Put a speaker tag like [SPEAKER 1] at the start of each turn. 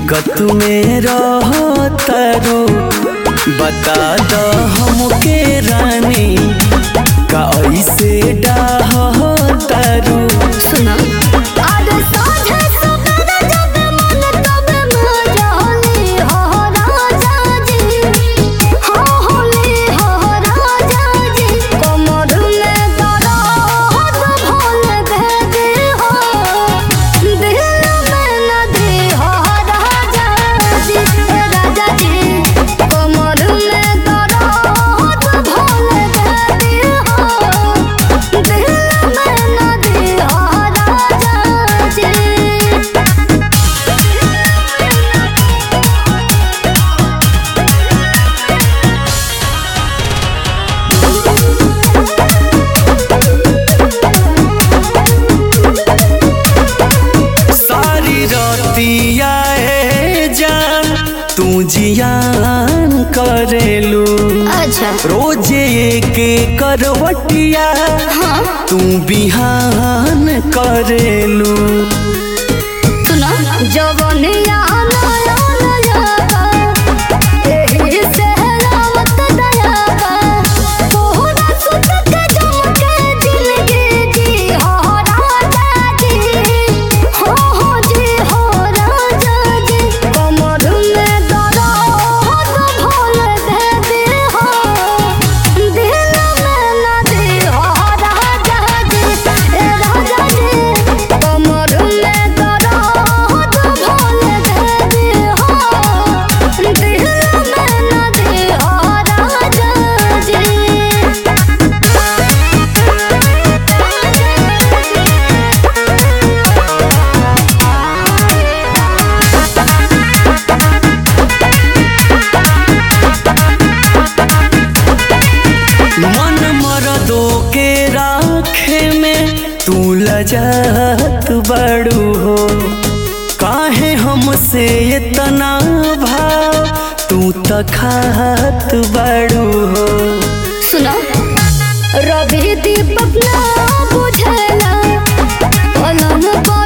[SPEAKER 1] दिक्कत में रहतरू बता द हमके रानी का ऐसे डाहतरू
[SPEAKER 2] सुना आज साँझे सवेरे जब मन तब मजाली हो राजा जी हो होली हो राजा जी कमर में दर्द भोल दे दे हो दिल में न दे हो राजा जी राजा जी कमर में दर्द भोल दे दे हो दिल में न दे हो राजा जी
[SPEAKER 1] सारी रतिया ए जान तू जियान करेलू
[SPEAKER 2] अच्छा
[SPEAKER 1] रोजे के करवटिया
[SPEAKER 2] हाँ
[SPEAKER 1] तू बिहान करेलू
[SPEAKER 2] सुना जवनिया नया नया एही से रावत दया तोहरा सुत के जमके जिंदगी जी हो राजा जी हो हो जी हो राजा जी कमर में दर्द भोल दे दे हो दिल में न दे हो राजा जी ए राजा जी कमर में दर्द भोल दे दे हो दिल में न दे हो राजा जी
[SPEAKER 1] मन मरदो के राखे में तू लजत बड़ू हो काहे हमसे इतना भाव तू तखात बड़ू हो
[SPEAKER 2] सुनो रवि दीपक ना बुझला पलंग पर